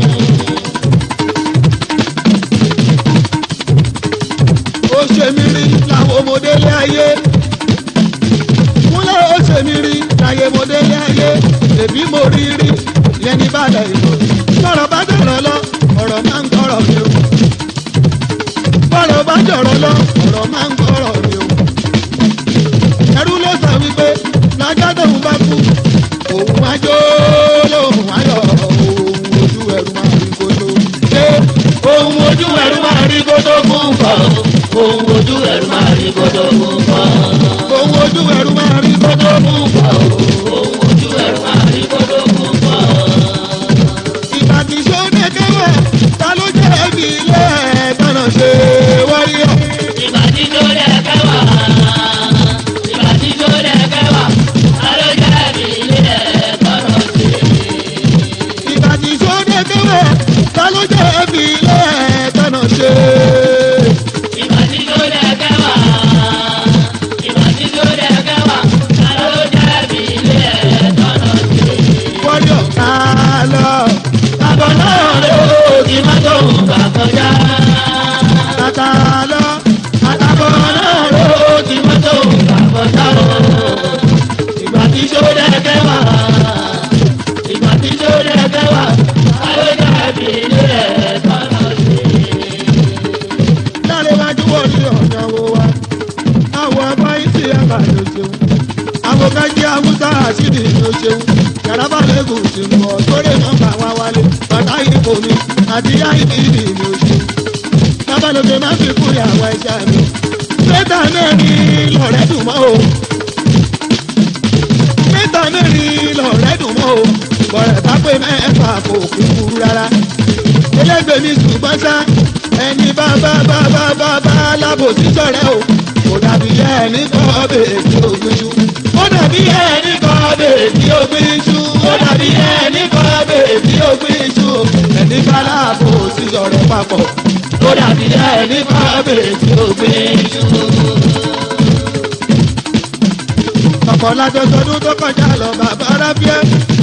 Ó ṣe mí rí làwọn ọmọdé lé ayé. Múlẹ̀ ó ṣe mí rí láyé ọmọdé lé ayé. Èbí mo rí rí yẹn ní bàdà ìlú. Bọ̀rọ̀ bá jọ̀rọ̀ lọ, ọ̀rọ̀ máa ń gbọ́rọ̀ mi o. Bọ̀rọ̀ bá jọ̀rọ̀ lọ, ọ̀rọ̀ máa ń gbọ́rọ̀ mi o. Ẹrú ló sọ wípé lájọ́ tóun bá kú, òun á jó lóhùn ayọ̀, òun ojú ẹrú máa rí kojú. Ṣé ohun ojú ẹ̀rú máa rí kótó fún kọ́ ohun ojú ẹ̀rú máa rí kótó fún kọ́ òun ojú ẹrú máa rí kótó fún kọ́ ohun ojú ẹ̀rú máa rí kótó fún kọ́. ìbàdí sóde kẹwẹ ta ló jẹ ẹbí ilé ẹgbẹrún ṣe wáyé ìbàdí tó lẹ̀ kẹwàá ìbàdí tó lẹ̀ kẹwàá alójà mi ilé ẹ̀kọ́ lọ sí. ìbàdí sóde kẹwẹ ta ló jẹ ẹbí ilé ẹgbẹrún ṣe ìbàdí tó lẹ̀ kẹwàá ìbàdí tó lẹ̀ kẹwàá alójà mi ilé ẹ̀kọ́ lọ sí. wáyé ká lọ Bàbá náà ló ti má tó gbà kọjá. tàtà lọ àtàbọ̀ náà Náà ló ti má tó gbà kọjá o. Ìgbà tí tó dẹ́kẹ́ wá. Ìgbà tí tó dẹ́kẹ́ wá. Àlejò ẹbí ilé ẹ̀ tọ́lọ̀ sí. láre wájú wọ ní ọ̀nà wo wa àwọn ọba ìsì ẹ̀ka ló ṣeun àwọn kájí haúsá àṣìdì ló ṣeun yàrá lẹ́gùn ti ń bọ̀ sórí nọ́mbà wa wálé bàtà ìbò mi àti àìdíìdì mi ò ṣe babalóge má fi kú ìyàwó ẹja mi mẹ́ta mẹ́rin lọ̀rẹ́ dùn mọ́ o mẹ́ta mẹ́rin lọ̀rẹ́ dùn mọ́ o bọ̀rẹ̀ bá pé mẹ́fà kò kúkú rárá elégbè mi ṣùgbọ́n sá ẹni bá bá bá bá bá bá lábòsí sọ̀rẹ́ o kò dàbí ẹni kọ́ bèè tí ó gbin ṣu ó dàbí ẹni kọ́ bèè tí ó gbin ṣu ó dàbí dàbí ẹni kan bèrè tí ó gbé iṣu ẹni bá láàbò sí ọ̀rọ̀ papọ̀ ó dàbí ẹni kan bèrè tí ó gbé iṣu. ọ̀pọ̀ lájọjọdún tó kọjá lọ bàbá rábíẹ́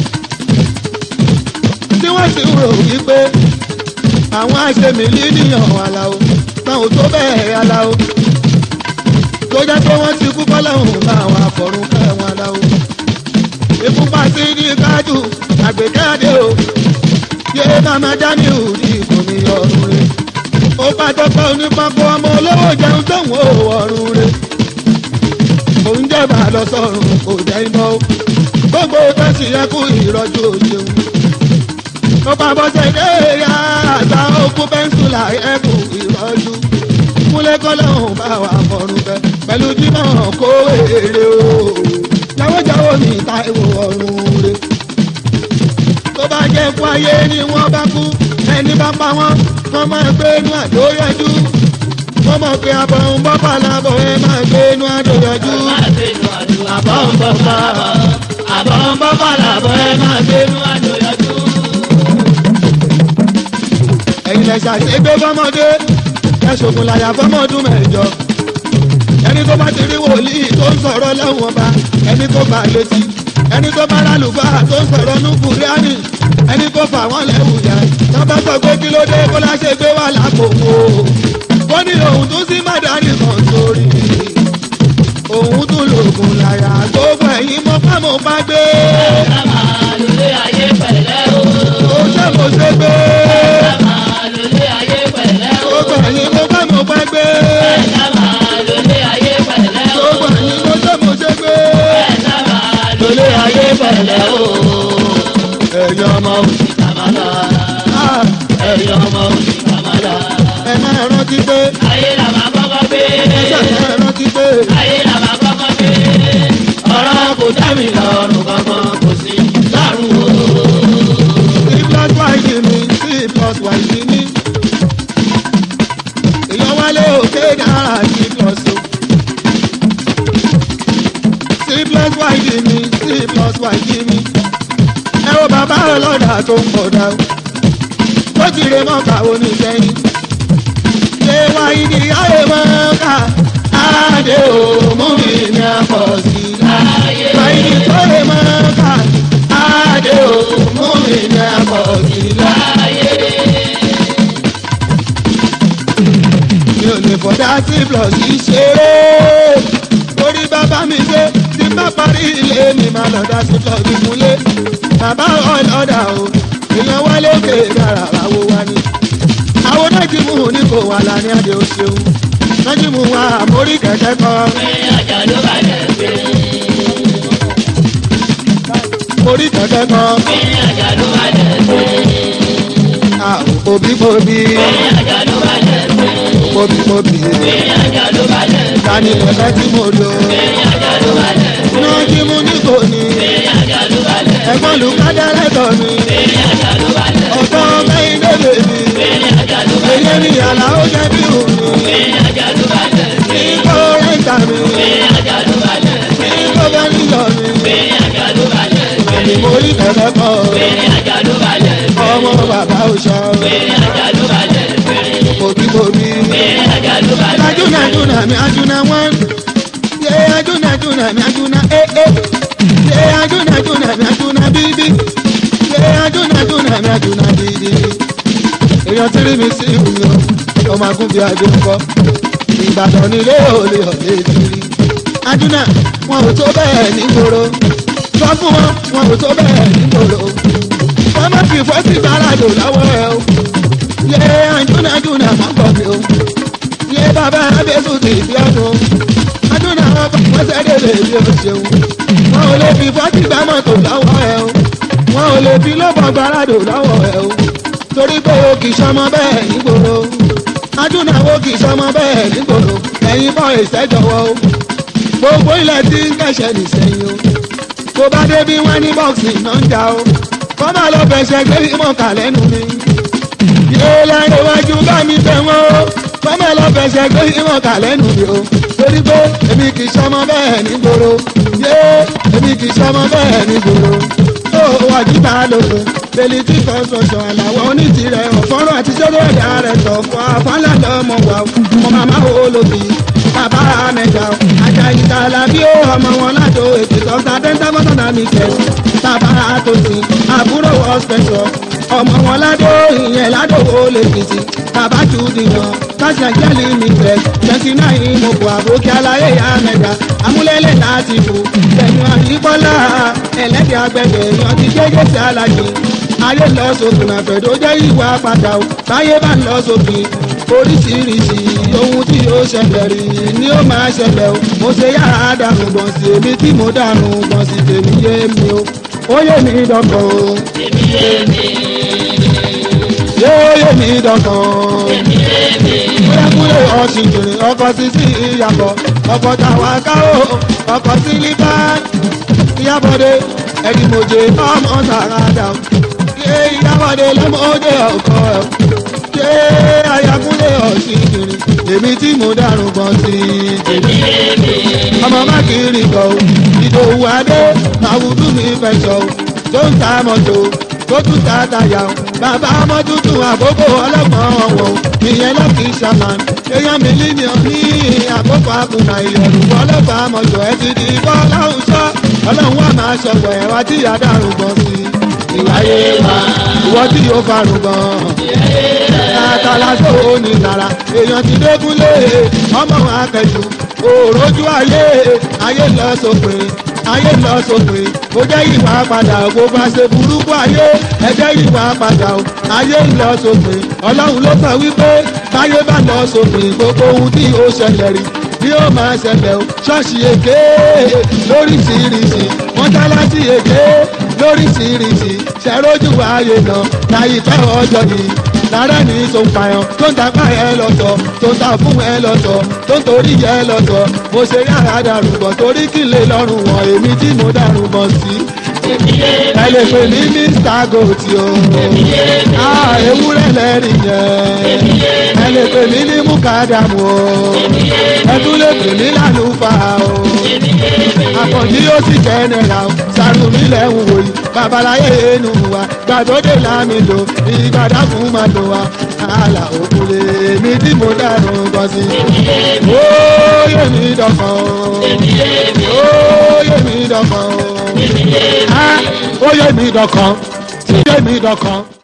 tí wọ́n sì ń rò wípé àwọn àṣemìlì níyàn aláwo táwọn tó bẹ́ẹ̀ aláwo tó jẹ́ pé wọ́n ti kú bọ́lọ́hùn láwọn àfọ̀rùn kẹwọn aláwo ìfúnpá sí ní kájú àgbéjáde o yé màmá daniel ní ìkùnì ọ̀run rẹ̀ ó bá tọ́pẹ́ onípákó ọmọ olówó jẹun tóun ò ọ̀run rẹ̀ òun jẹba lọ sọ́run kò jẹ́ iná o gbogbo tẹsí ẹkú ìrọ̀jú òjòun ó bá bọ́sẹ̀ dé ya àgbà òkú pẹ́ńsùlà ẹkú ìrọ̀jú múlẹ̀ kọ́lọ́hún bá wà fọ̀rùn bẹ́ pẹ̀lú jímọ̀ kó èrè o jáwójáwó ní táìwò ọ̀run rẹ̀ tó bá jẹ́ kú ayé ni wọ́n bá kú ẹni bá pa wọ́n wọ́n máa gbé inú àdó yẹjú wọ́n mọ̀ pé àbọ̀ ń bọ́ pàlàbọ̀ ẹ máa gbé inú àdó yẹjú àbọ̀ ń bọ́ pa àbọ̀ ń bọ́ pàlàbọ̀ ẹ máa gbé inú àdó yẹjú. ẹ̀yin lẹ ṣàṣegbé fọmọdé ẹ ṣògùn làyà fọmọdún mẹ́jọ ẹni tó bá ti rí wòlíì tó ń sọ̀rọ̀ lẹ́wọ̀n ọba ẹni tó bá létí ẹni tó bá lálùbá tó ń sọ̀rọ̀ nùkú ríánì ẹni tó fà wọ́n lẹ́wù yá tó bá sọ pé kí ló dé kó láṣẹ gbé wà lápò wò ó ní òun tún sí mádàrí kan sórí òun tún lògùn làyà gbogbo ẹ̀yìn mọ́ fámọ́ bá gbé ká máa lólé ayé pẹ̀lẹ́ o. ó ṣe mo ṣe gbé ká máa lólé ayé pẹ̀lẹ́ o. gbogbo ẹ̀yìn mọ́ fámọ́ bá gbé ká máa lólé ayé pẹ̀lẹ́ o. gbogbo ẹ̀yìn mọ́ ṣe mo ṣe gbé ká máa lólé ayé pẹ̀lẹ́ o. ẹ̀yin ọmọ òsì kàmálà ah, ẹ̀yin ọmọ òsì kàmálà. ẹ máa rántí pé ayé la máa kọ́kọ́ gbé. ẹ máa rántí pé ayé la máa kọ́kọ́ gbé. ọ̀rọ̀ kò dá mi lọ́rùn kankan kò sí lọ́rùn o. c plus y di mi c plus y di mi èèyàn wálé òkè dára c plus o c plus y di mi c plus y di mi ẹ wo bàbá ọlọ́dà tó ń pọ̀ dá o ó ti rè mọ́ka oníṣẹ́yìn ṣé wáyé ni ayé mọ́ka àdé o mú mi ní àpọ̀ sí i ayé wáyé ni tó rè mọ́ka àdé o mú mi ní àpọ̀ sí i ayé mi ò lè fọdá sí plus yìí ṣeré orí bàbá mi ṣe tí bá parí ilé mi máa lọ dá sí plus ìmúlé bàbá ọlọ́dà o èèyàn wálé òkè dára àwo wa ni àwọn nájì mú ní kò wà lánàá àdé o ṣeun nájì mú wa àmórí kẹ̀kẹ́ kan pé ọjà ló bá jẹ pé. mórí kẹ̀kẹ́ kan pé ọjà ló bá jẹ pé. àwọn òbí bòbí pé ọjà ló bá jẹ pé. bòbí bòbí pé ọjà ló bá jẹ pé. tani kẹ̀kẹ́ tí mo lò pé ọjà ló bá jẹ pé. nájì mú ní kò ní pé ọjà ló bá jẹ pé. ẹ̀gbọ́n lùkádẹ́rẹ́tọ̀ mi pé ọjà ló bá jẹ pé. ọ̀tọ̀ mẹ́rin lébè mi. pé ọjà ló bá jẹ Èyí ni àlà ó jẹ́ bí òun pé ọjà ló bá jẹ pé. ní kó rẹ́ńtà mi, pé ọjà ló bá jẹ pé. ní kó bá nílò mi. pé ọjà ló bá jẹ pé. Àní mo rí kẹ̀kẹ́ kan, pé ọjà ló bá jẹ pé. ọmọ bàbá òṣà, pé ọjà ló bá jẹ pé. òbíbòbí. pé ọjà ló bá jẹ pé. Ajúnà ajúnà mi ajúnà wọ́n. Yé ajúnà ajúnà mi ajúnà ee. Yé ajúnà ajúnà mi ajúnà bíbí. Yé ajúnà ajúnà mi ajúnà bíbí. Èèyàn tí rí mi sí ìwúmi o, ọmọ agúnbi àjò ń kọ́. Ìbàdàn nílé òòlì ọ̀lẹ́ ìtìrí. Ajúnà wọn ò tó bẹ́ẹ̀ nígboro. Sọ fún wọn, wọn ò tó bẹ́ẹ̀ nígboro. Wọ́n má fi fọ́ sí gbàràdò lọ́wọ́ ẹ o. Yé ajúnà ajúnà má gbọ́ mi o yé bàbá abẹ́sù ti fi ọdún ọdún náà wọn kọ́ wọ́n sẹ́dẹ̀ lè fi o ṣeun wọn ò lè fi fọ́tì gbá mọ́tò lọ́wọ́ ẹ o wọn ò lè fi lọ́bọ̀ gbáradò lọ́wọ́ ẹ o torí pé o kì í sọmọ bẹ́ẹ̀ nígboro ọdún náà o kì í sọmọ bẹ́ẹ̀ nígboro ẹ̀yin bọ́ ìṣẹ́jọwọ́ o gbogbo ilẹ̀ tí ń kẹ̀ṣẹ̀ nìṣẹ́yìn o tó bá dé bí wọ́n ní bọ́ọ̀sì náà ń jà o kọ́ máa lọ fẹsẹ̀ gbé ìmọ̀ọ́kà lẹ́nu mi yé láyé wájú bá mi bẹ̀ wọ́n o fọ́mọ̀ lọ fẹsẹ̀ gbé ìwọ̀n kà lẹ́nu mi o torí pé èmi kì í sọmọ bẹ́ẹ̀ nígboro yé èmi kì í sọmọ bẹ́ẹ̀ nígboro ó àjùbá lòkun belity construction àlàwọ̀ onítìrẹ̀ ọ̀fọ́rọ̀ àti sẹ́rẹ̀ ẹ̀dá rẹ̀ tọ̀ fún afọ́nlá lọ́mọ wa ọmọ màmá olóbi bàbá mẹ́ta ajá ìtàlá bí ó ọmọ wọn látò ètò ìtọ́ta dental mọ́tàlá mi kẹ́ bàbá àtòsí àbúrò hospital ọmọ wọn ládò ìyẹn ládò ó lè fìtì bàbá tù dìyàn káṣíà jẹ́lì mi tẹ̀ twenty nine mo bọ̀ àbókí aláyé ya mẹ́ta amúlélẹ̀ láti fò tẹ̀yìn àyíkọ́lá ẹlẹ́dẹ̀ agbẹ̀dẹ̀ yan ti gégé sí alájì ayé lọ sókun àfẹ̀dó jẹ́ ìwà padà o báyé bá lọ sókun oríṣiríṣi ohun tí ó ṣẹlẹ̀ rí ni ó máa ṣẹlẹ̀ o mo ṣe yára dànù gbọ̀n sí èmi tí mo dànù gbọ̀n sí tèmi yé mi o ó yé mi dọ̀kọ̀ o èmi yé mi yóò yé mi dọ̀kọ̀ o èmi yé mi kúlẹ̀kúlẹ̀ ọ̀sìn jìnnì ọkọ̀ sísí ìyàbọ̀ ọkọ̀ tàwa ká o ọkọ̀ sílíbà ìyàbọ̀dé ẹ̀dìmọ̀jẹ̀ ọmọ sàràdà ṣé ìyàbọ̀dé lọ́mọdé ọkọ̀ ẹ̀ ṣé ayakúlẹ̀ ọ̀sìn jìnnì èmi tí mo dàrú bọ̀ sí i èmi yé mi ọmọ má kiri kọ o ìdòwú adé àwùjọ mi fẹ́ sọ o tó ń ta mọ́tò tó tún ta tàyà o bàbá ọmọ tuntun àkókò ọlọ́gbọ̀n ọ̀wọ̀ o ìyẹn lọ́kì sàmàn èèyàn mílíọ̀nù ní àkókò àkùnà ìyẹ̀rù ọlọ́gbà mọ́tò ẹ ti di bọ́ láwùjọ ọlọ́run wà máa ṣọ̀pọ̀ ẹ̀ wá tí yàrá rúgbọ́n sí i ìwáyé wa ìwọ tí yóò fa rúgbọ́n àtàlásó onílára èèyàn ti dégúnlé ọmọ akẹ́jù òròjú ayé ayé lọ sópin ayé lọ sópin kò jẹ́ ìwà padà kó bá ṣe burúkú ayé ẹ jẹ́ ìwà padà o ayé lọ sópin ọlọ́run ló sọ wípé báyé bá lọ sópin gbogbo ohun tí ó ṣẹlẹ̀ rí bí ó máa ṣẹlẹ̀ o ṣọ́ọ̀ṣì èké lóríṣiríṣi mọ́tálásí èké lóríṣiríṣi ṣẹ́rójú ayé náà láyìíká ọjọ́ yìí lára ní tó ń payàn tó ń tapá ẹ lọ́tọ̀ tó ń ta fún ẹ lọ́tọ̀ tó ń torí ẹ lọ́tọ̀ mo ṣe yàrá dàrúbọ̀ torí kí lè lọ́rùn wọn èmi tí mo dàrúbọ̀ sí. èmi yé mi ẹ lè pè ní mr gòtì o èmi yé mi Ah, ewúrẹ́ lẹ́rìí yẹn èmi yé mi ẹ lè pè mí ní mukadamu o èmi yé mi ẹ tún lè pè mí lálùfáà o èmi yé mi àkànjí yóò sì jẹ́nẹ̀ra o sàrùmí lẹ́hùn wòye babaláyé inú wa gbàdódé lámìlò ìgbàdá fún máa lò wá àlà òkúlé mi tí mo dànù gan sí. ó yé mi dọ̀kan o èmi yé mi ó yé mi dọ̀kan o èmi yé mi. Ah, ó yé mi dọ̀kan ó yé mi dọ̀kan.